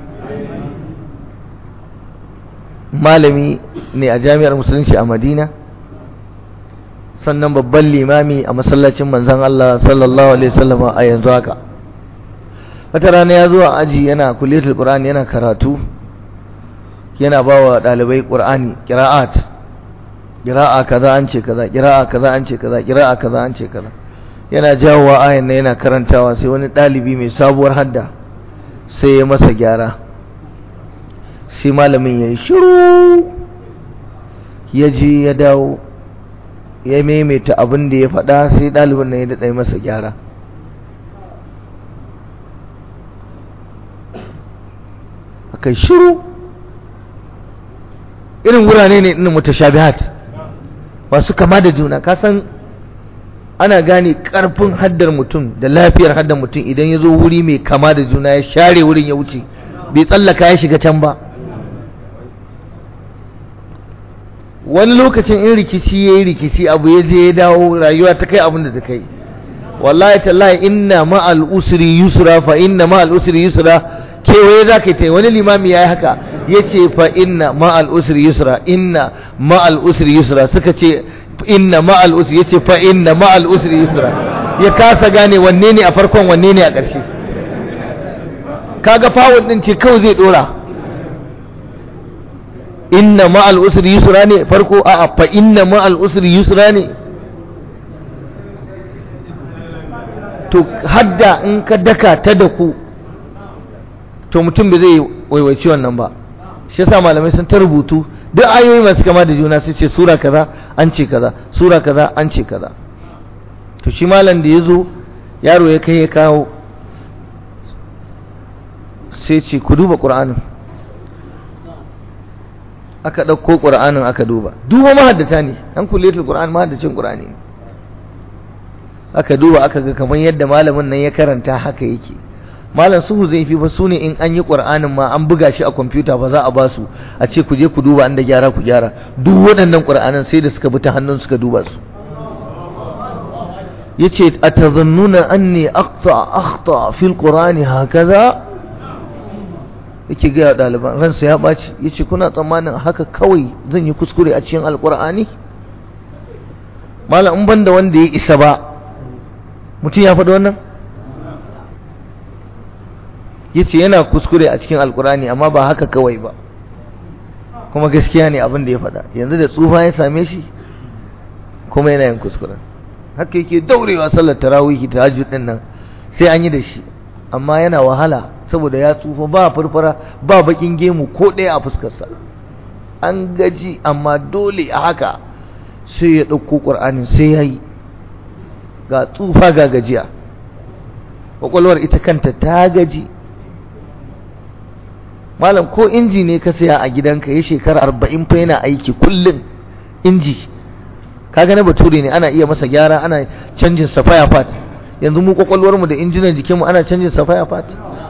malami ne a jami'ar musulunci a Madina sannan babban limami a masallacin manzon Allah sallallahu alaihi wasallam a yanzu haka wata rana ya zo a aji yana kulliyatul qur'ani yana karatu yana bawa dalibai qur'ani qira'at qira'a kaza an ce kaza qira'a kaza an ce kaza qira'a kaza an ce kaza yana jawowa ayan nan yana karantawa sai wani dalibi mai sabuwar hadda sai ya masa gyara sai malamin ya yi shiru ya ji ya dawo ya maimaita abin da ya faɗa sai ɗalibin nan ya daɗa masa gyara aka shiru irin wurare ne ɗin mutashabihat masu kama da juna kasan ana gane ƙarfin haddar mutum da lafiyar haddar mutum idan ya zo wuri mai kama da juna ya share wurin ya wuce bai tsallaka ya shiga can ba wani lokacin in rikici ya yi rikici abu ya je ya dawo rayuwa ta kai abin da ta kai wallahi tallahi inna ma'al usri yusra fa inna ma'al usri yusra kewaye za ka yi ta wani limami ya yi haka ya ce fa inna ma'al usri yusra inna ma'al usri yusra suka ce inna ma'al usri ya ce fa inna ma'al usri yusra ya kasa gane wanne ne a farkon wanne ne a ƙarshe kaga fawon din ce kawai zai dora inna ma'al usri yusra ne farko a'a fa inna ma'al usri yusra ne to hadda in ka daka ta da ku to mutum bai zai waiwaci wannan ba shi yasa malamai sun ta rubutu duk ayoyi masu kama da juna sai ce sura kaza an ce kaza sura kaza an ce kaza to shi malam da ya zo yaro ya kai ya kawo sai ce ku duba ƙur'anin aka ɗauko ƙur'anin aka duba duba mahaddata ne an kulletul ƙur'an mahaddacin ƙur'ani ne aka duba aka ga kamar yadda malamin nan ya karanta haka yake malam suhu zai fi ba su ne in an yi ƙur'anin ma an buga shi a kwamfuta ba za a ba su a ce ku je ku duba an da gyara ku gyara duk waɗannan ƙur'anin sai da suka bi ta hannun suka duba su yace atazannuna anni aqta akhta fil qur'ani hakaza yake ga ɗaliban ransa ya ɓaci yace kuna tsammanin haka kawai zan yi kuskure a cikin alqur'ani malam in banda wanda ya isa ba mutum ya faɗi wannan yace yana kuskure a cikin alqur'ani amma ba haka kawai ba kuma gaskiya ne abin da ya faɗa yanzu da tsufa ya same shi kuma yana yin kuskuren haka yake daurewa sallar tarawihi tahajjud din nan sai an yi da shi amma yana wahala saboda ya tsufa ba furfura ba bakin gemu ko ɗaya a fuskarsa an gaji amma dole a haka sai ya ɗauko ƙur'anin sai ya yi ga tsufa ga gajiya ƙwaƙwalwar ita kanta ta gaji malam ko inji ne ka saya a gidanka ya shekara arba'in fa yana aiki kullum inji kaga na bature ne ana iya masa gyara ana canjin safaya part yanzu mu kwakwalwar mu da injinan jikinmu ana canjin safaya part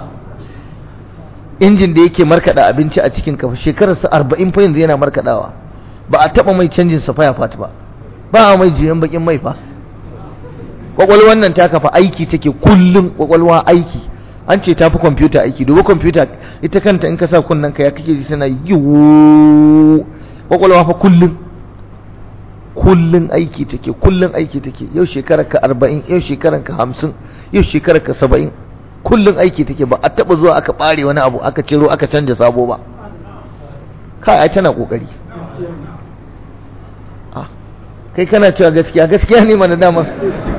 injin da yake markada abinci a cikin kafa shekarar sa 40 fa yanzu yana markadawa ba a taba mai canjin safaya part ba ba a mai jiyan bakin mai fa kwakwalwar nan ta kafa aiki take kullum kwakwalwa aiki an ce tafi kwamfuta aiki duba kwamfuta ita kanta in ka sa kunnen ka ya kake ji tana yiwu kwakwalwa fa kullum kullum aiki take kullum aiki take yau shekarar ka arba'in yau shekarar ka hamsin yau shekarar ka saba'in kullum aiki take ba a taɓa zuwa aka ɓare wani abu aka ciro aka canja sabo ba kai ai tana ƙoƙari kai kana cewa gaskiya gaskiya ne mana dama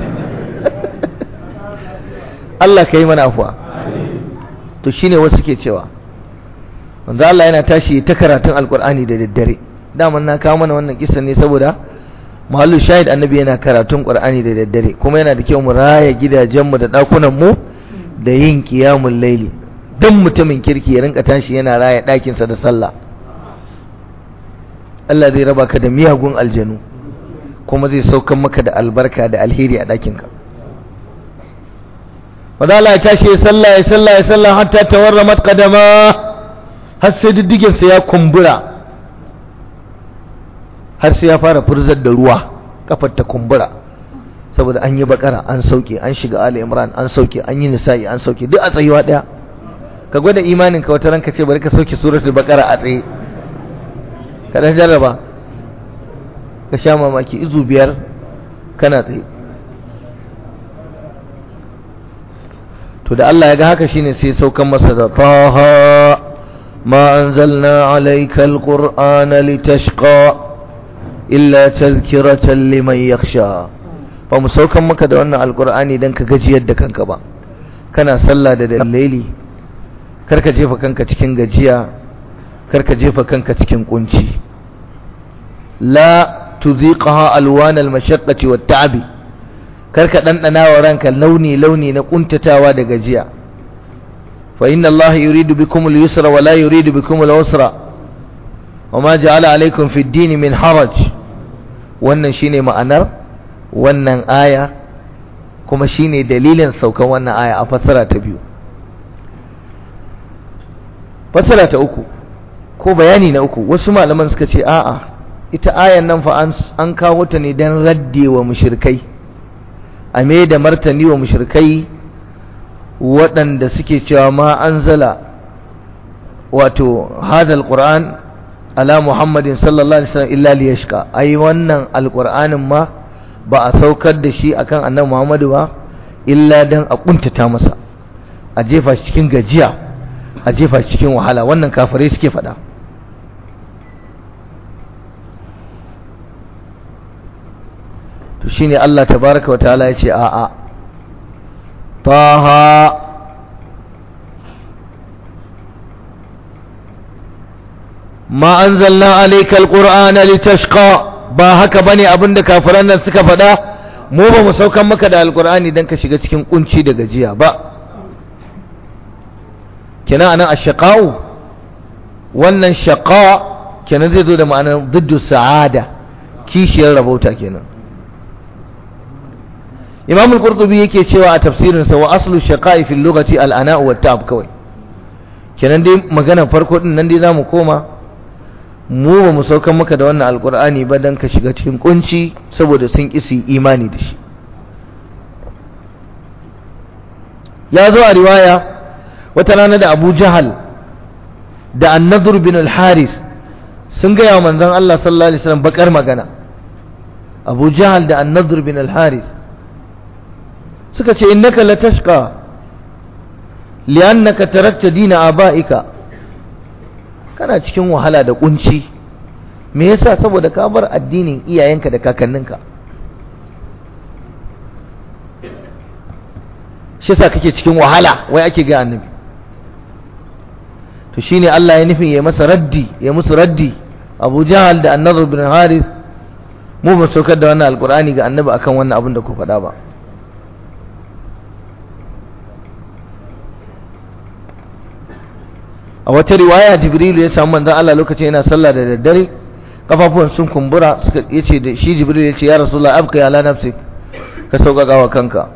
Allah ka yi mana afuwa to shine wasu ke cewa manzo Allah yana tashi ta karatun alkur'ani da daddare daman na kawo mana wannan kissa ne saboda mahallu shahid annabi yana karatun qur'ani da daddare kuma yana da kyau mu raya gidajenmu da dakunan mu da yin qiyamul laili dan mutumin kirki ya rinka tashi yana raya ɗakin sa da sallah Allah zai raba ka da miyagun aljanu kuma zai saukan maka da albarka da alheri a ɗakinka maza Allah ya tashi ya sallah ya sallah ya sallah hatta tawarramat qadama har sai diddigin sa ya kumbura har sai ya fara furzar da ruwa kafar ta kumbura saboda an yi bakara an sauke an shiga ali imran an sauke an yi nisa'i an sauke duk a tsayuwa daya ka gwada imanin ka wata ranka ce bari ka sauke suratul baqara a tsaye ka dan jarraba ka sha mamaki izu biyar kana tsaye to da Allah ya ga haka shine sai saukan masa da taha ma anzalna alayka alqur'ana litashqa illa tadhkiratan liman yakhsha ba mu saukan maka da wannan alqur'ani dan ka gajiyar da kanka ba kana sallah da dalili karka jefa kanka cikin gajiya karka jefa kanka cikin kunci la tuziqaha alwan almashaqqati watta'bi karka dandana wa ranka launi launi na kuntatawa da gajiya fa inna Allah yuridu bikum al-yusra wa la yuridu bikum al-usra wama ja'ala alaykum fi ad-din min haraj wannan shine ma'anar wannan aya kuma shine dalilin saukan wannan aya a fasara ta biyu fasara ta uku ko bayani na uku wasu malaman suka ce a'a ita ayan nan fa an kawo ta ne don radde wa mushrikai a me da martani wa mushrikai waɗanda suke cewa ma anzala wato hadal qur'an ala muhammadin sallallahu alaihi wasallam illa liyashqa ai wannan alqur'anin ma ba a saukar da shi akan annabi muhammadu ba illa dan a kuntata masa a jefa shi cikin gajiya a jefa shi cikin wahala wannan kafirai suke faɗa to shine Allah tabaraka wa ta'ala yace a a taha ma anzalna alayka alqur'ana litashqa ba haka bane abinda kafiran nan suka faɗa mu ba mu saukan maka da alqur'ani dan ka shiga cikin kunci da gajiya ba kenan anan ashqa'u wannan shaqa kenan zai zo da ma'anar diddu sa'ada kishiyar rabauta kenan imam al-qurtubi yake cewa a tafsirinsa wa aslu shaqa'i fil lughati al-ana'u wat ta'ab kawai kenan dai magana farko din nan dai zamu koma mu ba mu saukan maka da wannan alqur'ani ba dan ka shiga cikin kunci saboda sun kisi imani da shi ya zo a riwaya wata rana da Abu Jahal da An-Nadr bin al-Haris sun ga wa manzon Allah sallallahu alaihi wasallam bakar magana Abu Jahal da An-Nadr bin al-Haris suka ce innaka latashqa li'annaka tarakta dina abaika kana cikin wahala da kunci me yasa saboda ka bar addinin iyayenka da kakanninka shi yasa kake cikin wahala wai ake ga annabi to shine Allah ya nufin ya masa raddi ya musu raddi Abu Jahal da An-Nadr bin Harith mu ba saukar da wannan alqur'ani ga annabi akan wannan abin da ku faɗa ba a wata riwaya jibrilu ya samu manzon Allah lokacin yana sallah da daddare kafafuwan sun kumbura suka yace da shi jibrilu yace ya rasulullah abka ya la nafsi ka sauƙaƙa wa kanka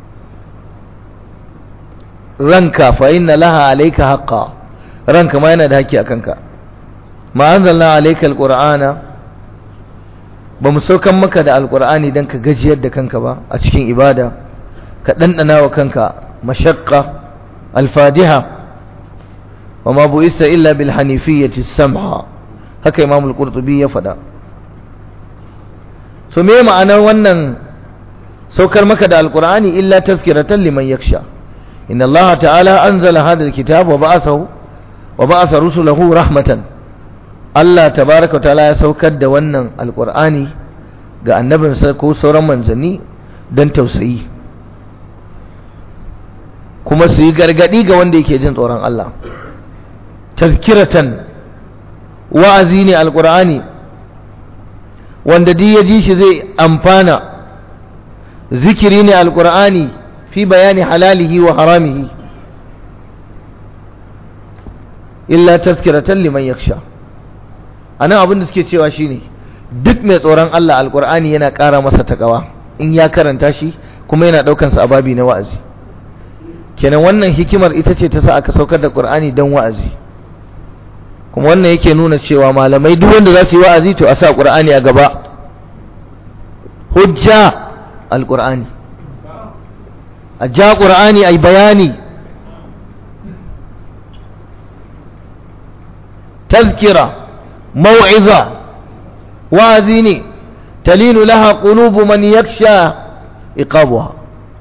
ranka fa inna laha alayka haqqa ranka ma yana da haƙƙi a kanka ma anzalna alayka alqur'ana ba mu saukan maka da alqur'ani dan ka gajiyar da kanka ba a cikin ibada ka dandana wa kanka mashaqqa al-fadiha wa ma bu'itha illa bil hanifiyyati samha haka imam al-qurtubi ya faɗa so me ma'anar wannan saukar maka da alqur'ani illa tazkiratan liman yakhsha inna allaha ta'ala anzala hadha al-kitab wa ba'athahu wa ba'atha rusulahu rahmatan Allah tabaraka wa ta'ala ya saukar da wannan alqur'ani ga annabinsa ko sauran manzanni don tausayi kuma su yi gargadi ga wanda yake jin tsoron Allah tazkiratan wa'azi ne alqur'ani wanda duk ya ji shi zai amfana zikiri ne alqur'ani fi bayani halalihi wa haramihi illa tazkiratan liman yakhsha anan abin da suke cewa shine duk mai tsoron Allah alqur'ani yana ƙara masa takawa in ya karanta shi kuma yana daukan sa ababi na wa'azi kenan wannan hikimar ita ce ta sa aka saukar da qur'ani dan wa'azi kuma wannan yake nuna cewa malamai duk wanda za su yi wa'azi to a sa qur'ani a gaba hujja alqur'ani a ja qur'ani ai bayani tazkira mau'iza wa'azi ne talinu laha qulubu man yakhsha iqabuha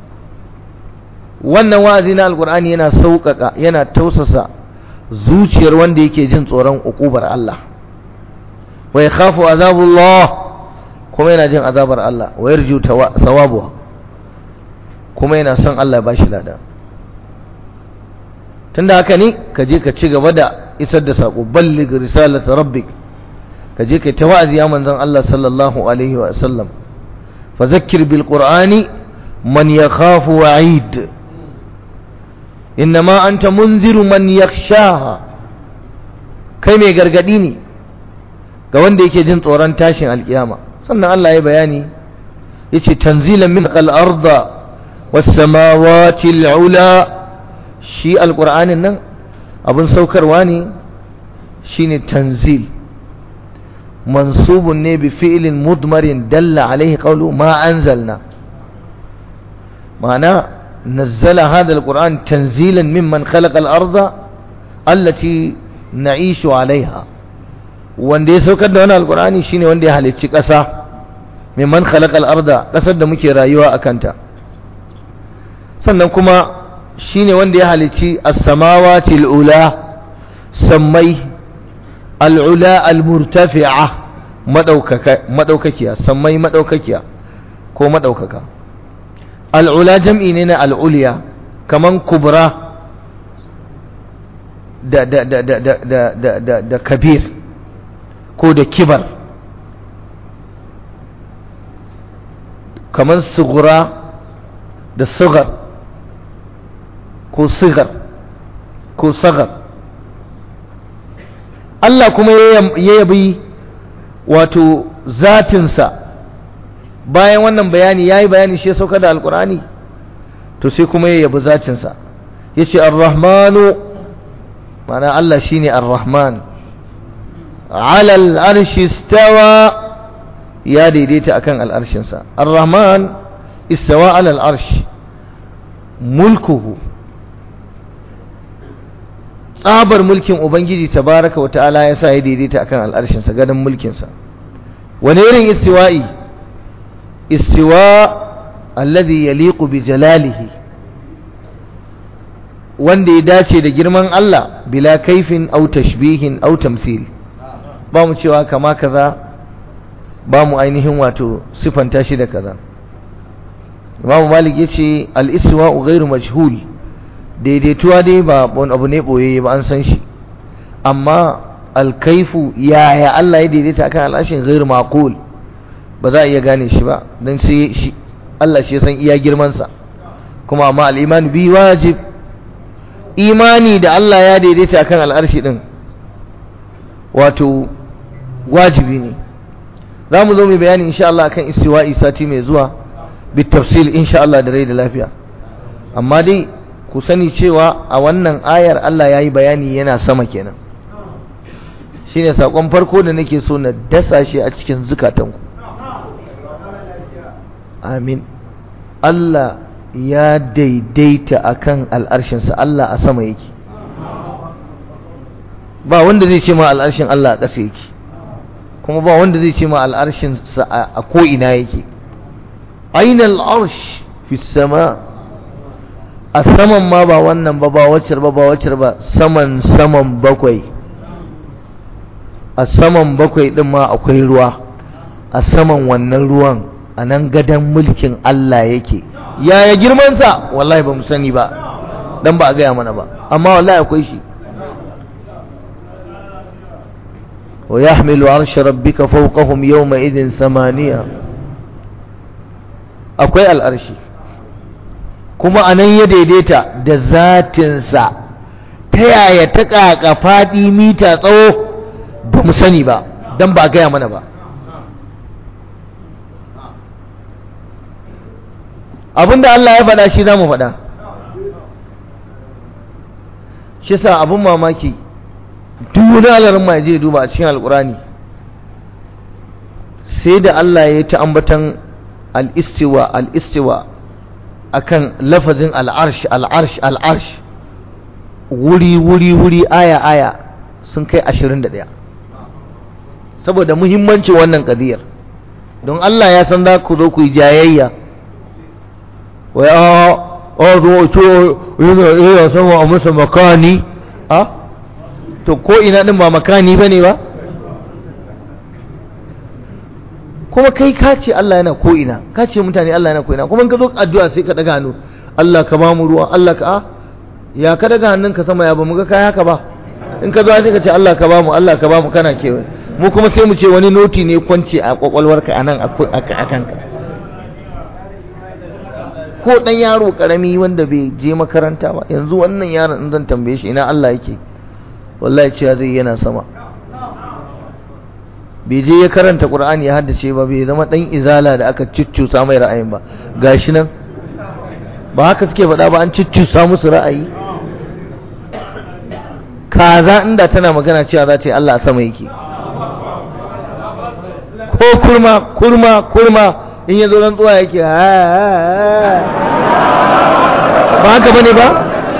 wannan wa'azi na alqur'ani yana sauƙaƙa yana tausasa zuciyar wanda yake jin tsoron ukubar Allah wa yakhafu azabullah kuma yana jin azabar Allah wa yarju thawabuha kuma yana son Allah ba shi lada tunda haka ne ka je ka ci gaba da isar da sako balligh risalata rabbik ka je kai ta wa'azi ya manzon Allah sallallahu alaihi wa sallam fa zakkir bil qur'ani man yakhafu wa'id innama anta munziru man yakhshaha kai mai gargadi ne ga wanda yake jin tsoron tashin alkiyama sannan Allah ya bayani yace tanzilan min al-arda was samawati al-ula shi alqur'anin nan abun saukarwa ne shine tanzil mansubun ne bi fi'lin mudmarin dalla alaihi qawlu ma anzalna ma'ana نزل هذا القرآن تنزيلا ممن خلق الأرض التي نعيش عليها wanda ya saukar da wani alkur'ani shine wanda ya halicci ƙasa mimman khalaqal arda ƙasar da muke rayuwa a kanta sannan kuma shine wanda ya halicci as-samawati al-ula sammai al-ula al-murtafi'a madaukaka madaukakiya sammai madaukakiya ko madaukaka al'ula jam'i ne na al'uliya kaman kubra da, da, da, da, da, da, da, da, da kabir ko da kibar kaman sugura da sugar ko sigar ko sagar Allah kuma ya yabi wato zatinsa bayan wannan bayani ya yi bayani shi ya sauka da alkurani to sai kuma ya yabi zacinsa ya ce arrahmanu mana Allah shi ne arrahman alal arshi stawa ya daidaita akan al'arshinsa arrahman istawa alal arshi mulkuhu tsabar mulkin ubangiji tabaraka wa ta'ala ya sa ya daidaita akan al'arshinsa gadon mulkinsa wani irin istiwa'i استواء الذي يليق بجلاله wanda ya dace da girman Allah bila kaifin au tashbihin au tamthil ba mu cewa kama kaza ba mu ainihin wato sifanta shi da kaza Imam Malik yace al-istiwa'u ghairu majhul daidaituwa dai ba wani abu ne boye ba an san shi amma al-kaifu yaya Allah ya daidaita akan al'ashin ghairu maqul ba za a iya gane shi ba don sai shi Allah shi ya san iya girmansa kuma amma al'imani bi wajib imani da Allah ya daidaita akan al'arshi din wato wajibi ne za mu zo mai bayani insha Allah akan istiwa'i sati mai zuwa bi tafsil insha Allah da rai da lafiya amma dai ku sani cewa a wannan ayar Allah ya yi bayani yana sama kenan shine sakon farko da nake so na dasa shi a cikin zukatanku amin Allah ya daidaita akan al'arshinsa Allah a sama yake ba wanda zai ce ma al'arshin Allah a ƙasa yake kuma ba wanda zai ce ma al'arshinsa a ko'ina yake aina al'arsh fi sama a saman ma ba wannan ba ba waccar ba ba waccar ba saman saman bakwai a saman bakwai din ma akwai ruwa a saman wannan ruwan a nan gadon mulkin Allah yake yaya girmansa wallahi ba mu sani ba dan ba a gaya mana ba amma wallahi akwai shi wa yahmilu arsha rabbika fawqahum yawma idin samaniya akwai al'arshi kuma a nan ya daidaita da zatinsa ta yaya ta ƙaƙa faɗi mita tsawo ba mu sani ba don ba a gaya mana ba abinda Allah ya faɗa shi za mu faɗa shi sa abin mamaki duk alarin ma je duba a cikin alƙurani sai da Allah ya ta ambatan al-istiwa al-istiwa akan lafazin al'arsh al'arsh al'arsh wuri wuri wuri aya aya sun kai 21 saboda muhimmancin wannan kadiyar don Allah ya san za ku zo ku yi jayayya wai a a zo to yana iya sama a masa makani a to ko ina din ba makani bane ba kuma kai ka ce Allah yana ko ina ka ce mutane Allah yana ko ina kuma in ka zo addu'a sai ka daga hannu Allah ka ba mu ruwa Allah ka a ya ka daga hannun ka sama ya ba mu ga kai haka ba in ka zo sai ka ce Allah ka ba mu Allah ka ba mu kana kewaye mu kuma sai mu ce wani noti ne kwance a kwakwalwarka a nan a kanka ko dan yaro karami wanda bai je makaranta ba yanzu wannan yaron in zan tambaye shi ina Allah yake wallahi cewa zai yana sama bai je ya karanta Qur'ani ya haddace ba bai zama dan izala da aka ciccusa mai ra'ayin ba gashi nan ba haka suke faɗa ba an ciccusa musu ra'ayi kaza inda tana magana cewa za ta yi Allah a sama yake ko kurma kurma kurma in ya zo rantsuwa yake ba haka bane ba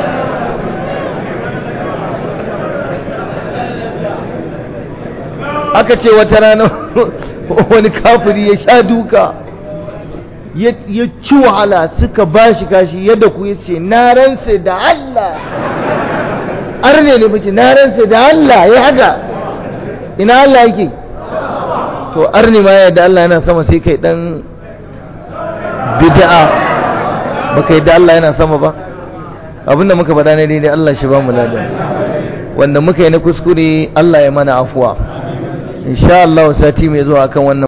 aka ce wata rana wani kafiri ya sha duka ya ci wahala suka ba shi kashi yadda ku ya ce na ransa da Allah arne ne mace na ransa da Allah ya haka ina Allah yake to arni ma yadda Allah yana sama sai kai dan bid'a baka yadda Allah yana sama ba abinda muka faɗa ne daidai Allah shi ba mu ladan wanda muka yi na kuskure Allah ya mana afuwa insha Allah sati mai zuwa akan wannan